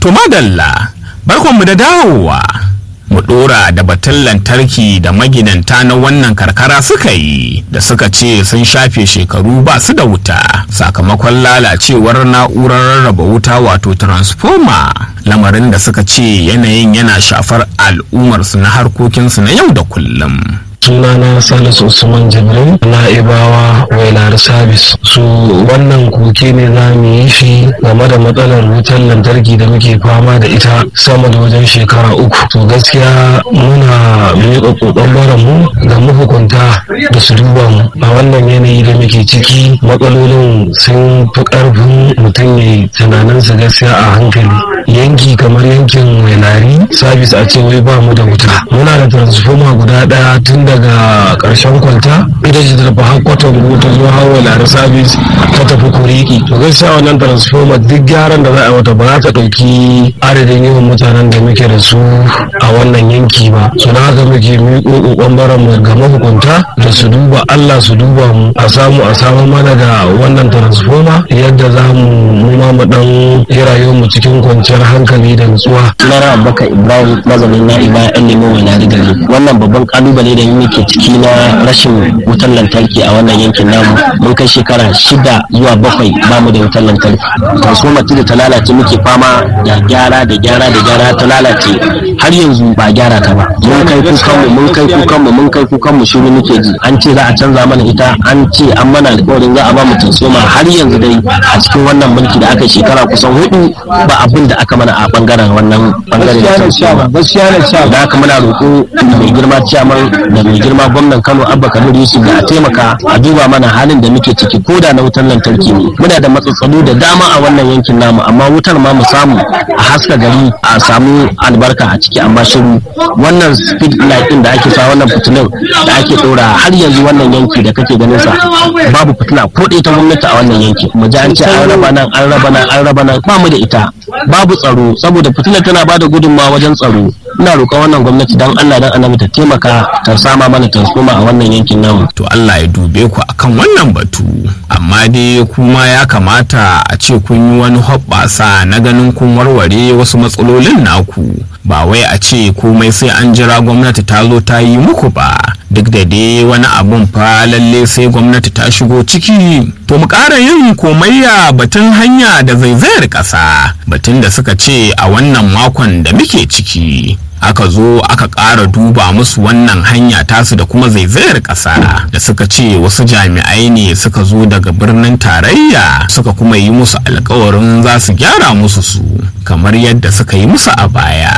To madalla, barkonmu da dawowa. Mu ɗora da batun lantarki da maginanta na wannan karkara suka yi da suka ce sun shafe shekaru ba su da wuta sakamakon lalacewar na'urar rarraba wuta wato transformer lamarin da suka ce yanayin yana shafar al'ummarsu na harkokinsu na yau da kullum. sunana salisu usman jibril na'ibawa wailar sabis su wannan koke ne za mu yi shi game da matsalar wutar lantarki da muke fama da ita sama da wajen shekara uku to gaskiya muna miƙa ƙoƙon mu da mahukunta da su duba mu a wannan yanayi da muke ciki matsalolin sun fi ƙarfin mutum ya yi tunaninsa gaskiya a hankali yanki kamar yankin wailari sabis a ce wai ba mu da wuta muna da transformer guda ɗaya tun daga ƙarshen kwalta ita ce ta tafi hakkwatan ta zo hawa lare sabis ta tafi kuriki to gaskiya wannan transformer duk gyaran da za a wata ba za ta ɗauki adadin yawan mutanen da muke da su a wannan yanki ba su na haka muke miƙo ƙoƙon baran mu ga mahukunta da su duba Allah su duba mu a samu a samu mana da wannan transformer yadda za mu mu ma mu dan yi rayuwar mu cikin kwanciyar hankali da nutsuwa. Sunana Abubakar Ibrahim mazanin na Iba yan nemo wani gari wannan babban kalubale da muke ciki na rashin wutar lantarki a wannan yankin namu mun kai shekara shida zuwa bakwai ba mu da wutar lantarki transformer da ta lalace muke fama da gyara da gyara da gyara ta lalace har yanzu ba gyara ta ba mun kai kukan mu mun kai kukan mu mun kai kukan mu shiru muke ji an ce za a canza mana ita an ce an mana alƙawarin za a ba mu transformer har yanzu dai a cikin wannan mulki da aka shekara kusan hudu ba abin da aka mana a bangaren wannan bangaren transformer da haka muna roƙo da mai girma ciyaman da mai girma gwamnan Kano Abba Kabir Yusuf da a taimaka a duba mana halin da muke ciki ko da na wutar lantarki ne muna da matsatsalu da dama a wannan yankin namu amma wutar ma mu samu a haska gari a samu albarka a ciki amma shiru wannan speed light din da ake sa wannan fitilun da ake ɗora har yanzu wannan yanki da kake ganin sa babu fitila ko ɗaya ta gwamnati a wannan yanki mu ji an ce an raba nan an raba nan an raba nan ba mu da ita babu tsaro saboda fitilar tana bada gudunmawa wajen tsaro ina roƙon wannan gwamnati dan Allah dan annabi ta taimaka ta sama mana transformer a wannan yankin namu to Allah ya dube ku akan wannan batu amma dai kuma ya kamata a ce kun yi wani hoɓɓasa na ganin kun warware wasu matsalolin naku ba wai a ce komai sai an jira gwamnati ta zo ta yi muku ba duk da dai wani abun fa lalle sai gwamnati ta shigo ciki to mu ƙara yin komayya batun hanya da zaizayar ƙasa batun da suka ce a wannan makon da muke ciki aka zo aka ƙara duba musu wannan hanya tasu da kuma zaizayar ƙasa da suka ce wasu jami'ai ne suka zo daga birnin tarayya suka kuma yi musu alkawarin za su gyara musu su kamar yadda suka yi musu a baya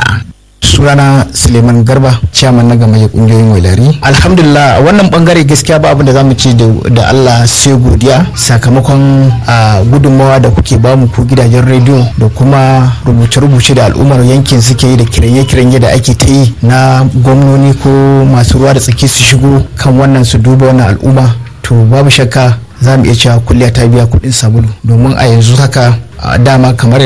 sunana suleiman garba ciyaman na gamayyar kungiyoyin wailari alhamdulillah wannan bangare gaskiya ba abin da zamu ce da allah sai godiya sakamakon gudunmawa da kuke bamu ku gidajen rediyo da kuma rubuce-rubuce da al'ummar yankin suke yi da kiranye-kiranye da ake ta yi na gwamnoni ko masu ruwa da tsaki su shigo kan wannan su duba wannan al'umma to babu shakka za mu iya cewa kulliya ta biya kuɗin sabulu domin a yanzu haka dama kamar